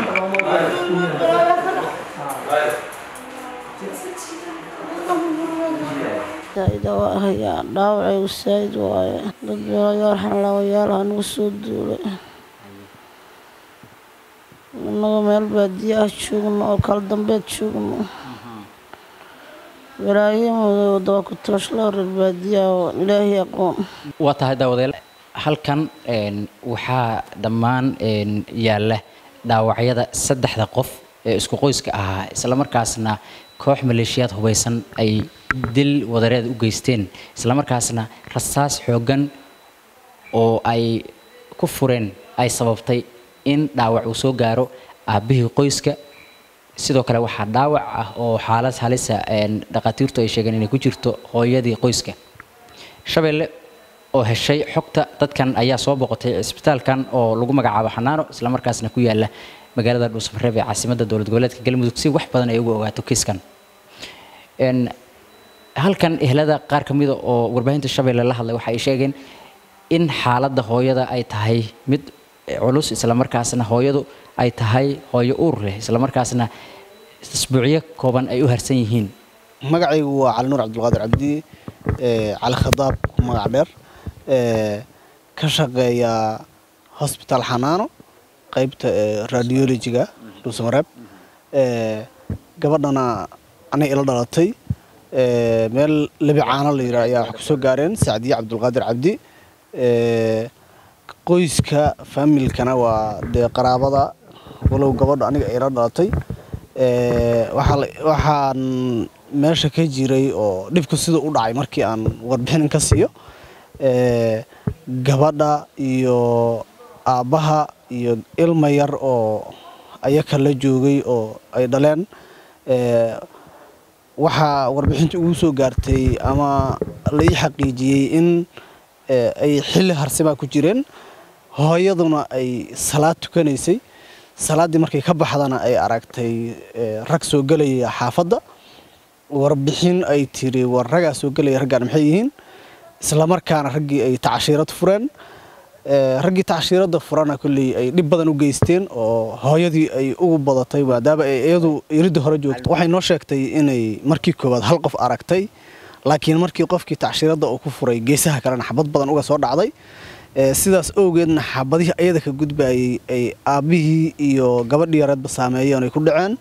saa'ida waa hayaa dhaawacaygu saa'id waaye dad beelayaal xanlaawayaal ha nagu soo duulay innaga meel baadiye ah joogno oo kala dambeed joogno walaayamadooda waa ku tooshla reer baadiyaha oo ilaahay aqoon waa tahay daawadayaal halkan een, waxaa dhammaan een, yaalla dhaawacyada saddexda qof ee isku qoyska ahaa islamarkaasna koox maleeshiyaad hubaysan ay dil wadareed u geysteen islamarkaasna rasaas xooggan oo ay ku fureen ay sababtay in dhaawac uu soo gaaro aabbihii qoyska sidoo kale waxaa dhaawac ah oo xaalad halisa een, dhakhaatiirtu ay sheegeen inay ku jirto hooyadii qoyska shabeelle oo heshay xogta dadkan ayaa soo boqotay cisbitaalkan oo lagu magacaabo xanaano islamarkaasna ku yaala magaalada dhuusamareeb ee caasimadda dowlad goboleedka galmudug si wax badan ay uga ogaato kiiskan Een, halkan ehlada qaar ka mida oo warbaahinta shabeelle la hadlay waxa ay sheegeen in xaaladda hooyada ay tahay mid culus islamarkaasna hooyadu ay tahay hooyo uur leh islamarkaasna isbuucyo kooban ay u harsan yihiin magacaygu waa cali nuur cabdulqaadir cabdi ee, cali khadaab ku magac dheer ee, ka shaqeeya hosbitaal xanaano qaybta ee, radiologiga dhuusamareeb ee, gabadhana anay ila dhalatay ee, meel lebi caano la yidhaah ayaa wax kusoo gaareen sacdiye cabdulqaadir cabdi ee, qoyska faamilkana waa dee qaraabada walow gabadha aniga ay ila dhalatay ee, waxaa la- waxaan meesha ka jiray oo dhibku sida u dhacay markii aan warbixin ka siiyo ee, gabadha iyo aabbaha iyo ilma yar oo ayaka la joogay oo ay dhaleen ee, waxaa warbixinta ugu soo gaartay ama la ii xaqiijiyey in ee, ay xilli harsimaa ku jireen hooyaduna ay salaad tukanaysay salaaddii markay ka baxdana ay aragtay ee, rag soo gelaya xaafadda warbixin ay tiri war ragaa soo gelaya raggaan maxay yihiin islamarkaana raggii ay tacashiirad fureen ee, raggii tacashiiradda furana kolley ay dhib badan u geysteen oo hooyadii ay ugu badatay maadaama ay iyadu iridda hore joogto waxay noo sheegtay inay markii koowaad hal qof aragtay laakiin markii qofkii tacashiiradda uu ku furay geesaha kalena xabad badan uga soo dhacday ee, sidaas awgeedna xabadihii ayada ka gudbayay ay aabbihii iyo gabadhii yareedba saameeyeen ay ku dhaceen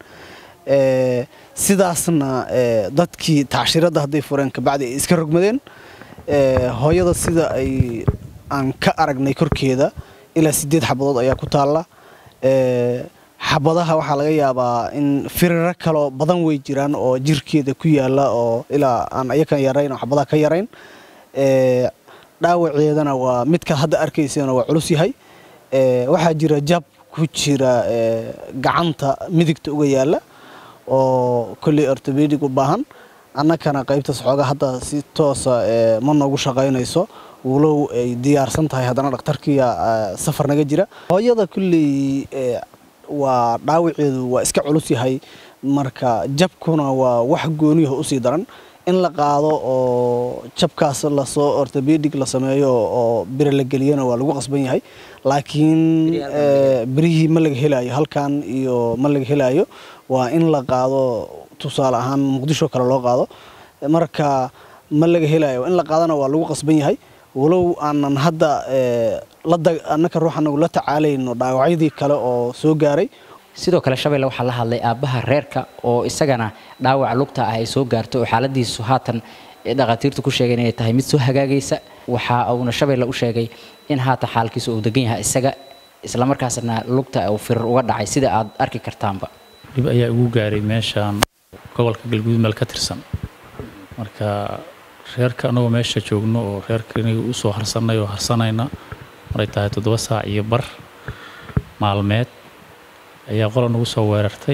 ee, sidaasna ee, dadkii tacashiiradda hadday fureen kabacdi ay iska rogmadeen ee, hooyada sida ay aan ka aragnay korkeeda ilaa sideed xabadood ayaa ku taalla ee, xabadaha waxaa laga yaabaa in firiro kaloo badan way jiraan oo jirkeeda ku yaala oo ilaa aan ayakan yarayn oo xabadaha ka yarayn ee, dhaawaceedana waa midka hadda arkaysana waa culus yahay ee, waxaa jira jab ku jira ee, gacanta midigta uga yaala oo kolley ortobedig u baahan annakana qaybtaas xoogaa hadda si toosa ee, ma noogu shaqaynayso walow ay diyaarsan tahay haddana dhakhtarkiya ee, safar naga jira hooyada kolley ee, waa dhaawaceedu waa iska culus yahay marka jabkuna waa wax gooniyaha usii daran in la qaado oo jabkaas lasoo ortobedig la sameeyo oo bire la geliyana waa lagu qasban yahay laakiin ee, birihii ma laga helayo halkan iyo ma laga helayo waa in la qaado tusaale ahaan muqdisho kale loo qaado marka ma laga helayo in la qaadana waa lagu qasban yahay walow aanan hadda ee, la dag- annaka ruux anagu la tacaalayno dhaawacyadii kale oo soo gaaray sidoo kale shabeelle waxaa la hadlay aabbaha reerka oo isagana dhaawac lugta ah ay soo gaarto oo xaaladiisu haatan ee dhakhaatiirtu ku sheegeen inay tahay mid soo hagaagaysa waxa uuna shabeelle u sheegay in haatan xaalkiisu uu degan yahay isaga islamarkaasna lugta uu firir uga dhacay sida aad arki kartaanba dhib ayaa igu gaaray meeshaan gobolka galguud meel ka tirsan marka reerka anagoo meesha joogno oo reerka inaga u soo harsanay oo harsanayna maray tahay toddoba saac iyo bar maalmeed ayaa qola nagu soo weerartay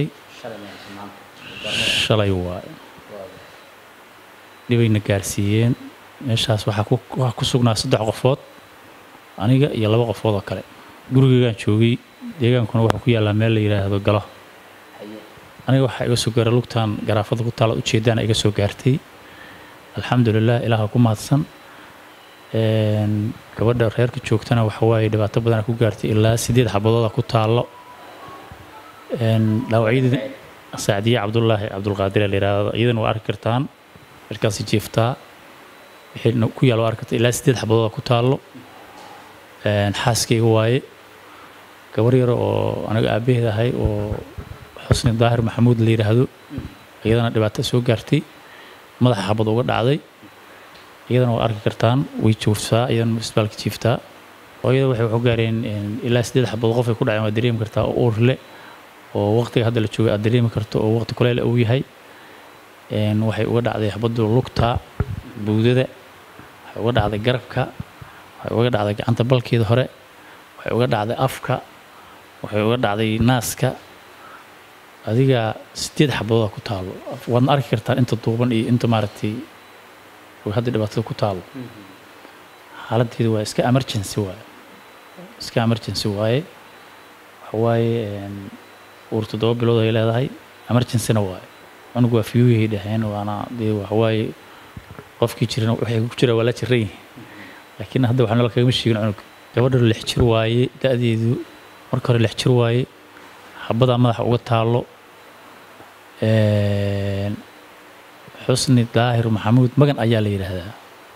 shalay waaye dhibayna gaarsiiyeen meeshaas waxaa ku waxaa ku sugnaa saddex qofood aniga iyo laba qofood oo kale gurigeygaan joogay deegaankuna wuxuu ku yaallaa meel la yidhaahdo galo aniga waxaa iga soo gaaray lugtan garaafada ku taala ujeedaan iga soo gaartay alxamdulilah ilaaha ku mahadsan Een, gabadha reerka joogtana waxa waaye dhibaato badana ku gaartay ilaa sideed xabadooda ku taallo Een, dhaawacyadii saacdiye cabdulaahi cabdulqaadir la yidhaahdo iyadana waa arki kartaan markaasi jiiftaa wixii ku yaal waa arki kartaa ilaa sideed xabadooda ku taallo Een, xaaskayga waaye gabar yar oo aniga aabaheed ahay oo xusni daahir maxamuud la yidhaahdo iyadana dhibaato soo gaartay madaxa xabad uga dhacday iyadana waa arki kartaan way joogtaa iyadana isbitaalka jiiftaa hooyada waxay waxu gaareen een, ilaa sideed xabadood qof ay ku dhaceen waa dareemi kartaa oo uur leh oo waqtiga hadda la jooga aad dareemi karto oo waqti kuleel uu yahay Een, waxay uga dhacday xabaddu lugta buudada waxay uga dhacday garabka waxay uga dhacday gacanta balkeeda hore waxay uga dhacday afka waxay uga dhacday naaska adiga sideed xabadooda ku taalo waadna arki kartaan inta duuban iyo inta maaragtay oo hadda dhibaatada ku taalo xaaladdeedu waa iska emergency waaye iska emergency waaye waxa waaye een, uur toddoba bilood ay leedahay emergencyna waaye cunugu waa fiyuuyahay dhaheen waana dee waxa waaye qofkii jirana waxay ku jira waa la jiran yihiin laakiin hadda waxaa nala kagama sheegin cunug gabadha lix jir waaye da-deedu marka hore lix jir waaye xabadaa madaxa uga taalo Een, xusni daahir maxamuud magan ayaa la yidhaahdaa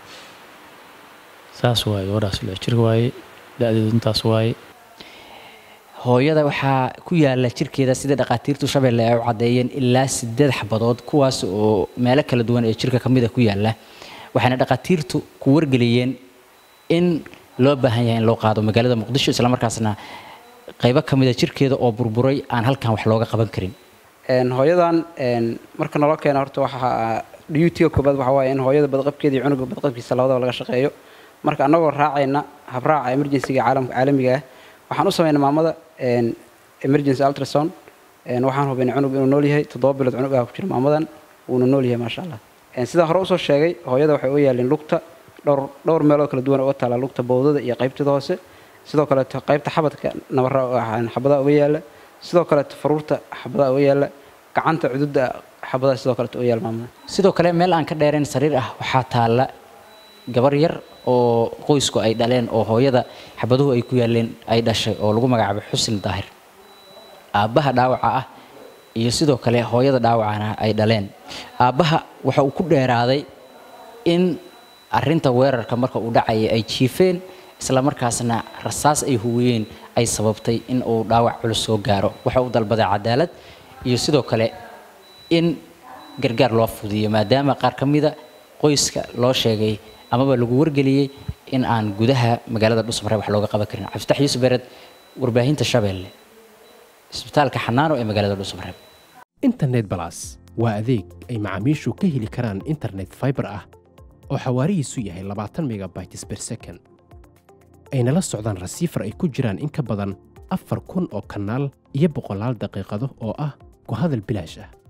saas waaye gabadhaas lix jir waaye da-deedu intaas waaye hooyada waxaa ku yaala jirkeeda sida dhakhaatiirtu shabeelle ay u caddeeyeen ilaa sideed xabadood kuwaas oo meelo kala duwan ee jirka ka mid a ku yaala waxayna dhakhaatiirtu ku wargeliyeen in loo baahan yahay in loo qaado magaalada muqdisho islamarkaasna qaybo ka mid a jirkeeda oo burburay aan halkan wax looga qaban karin Een, hooyadan een, marka naloo keena horta waxaa duty-ga koobaad waxaa waaye in hooyada badqabkeeda iyo cunuga badqabkiisa labadaba laga shaqeeyo marka annagoo raacayna habraaca emergency-ga caalamka caalamiga ah waxaan u samaynay maamada een, emergency ultrasound een, waxaan hubinay cunug inuu nool yahay toddoba bilood cunug ah ku jira maamadan wuuna nool yahay maasha allah Een, sidaan hore usoo sheegay hooyada waxay u yaalin lugta dhowr dhowr meelood kala duwan uga taala lugta bowdada iyo qaybteeda hoose sidoo kaleeto qaybta xabadka nabara xabadaha uga yaala sidoo kaleeto faruurta xabadaha uga yaala gacanta cududa xabadaha sidoo kaleeto uga yaala maamada sidoo kale meel aan ka dheerayn sariir ah waxaa taalla gabar yar oo qoysku ay dhaleen oo hooyada xabaduhu ay ku yaaleen ay dhashay oo lagu magacaabay xusni daahir aabbaha dhaawaca ah iyo sidoo kale hooyada dhaawacana ay dhaleen aabbaha waxa uu ku dheeraaday in arinta weerarka marka uu dhacaya ay jiifeen isla markaasna rasaas ay huwiyeen ay sababtay in uu dhaawac culus soo gaaro waxa uu dalbaday cadaalad iyo sidoo kale in gargaar loo fudiyo maadaama qaar ka mida qoyska loo sheegay amaba lagu wargeliyey in aan gudaha magaalada dhusmare wax looga qaban karin cabdifatax yuusuf bered warbaahinta shabeelle isbitaalka xanaano ee magaalada dhusmare internet balas waa adeeg ay macaamiishu ka heli karaan internet fiber ah oo xawaarihiisu yahay labaatan megabytes per second ayna la socdaan rasiifar ay ku jiraan in ka badan afar kun oo kanaal iyo boqolaal daqiiqado oo ah ku hadal bilaash ah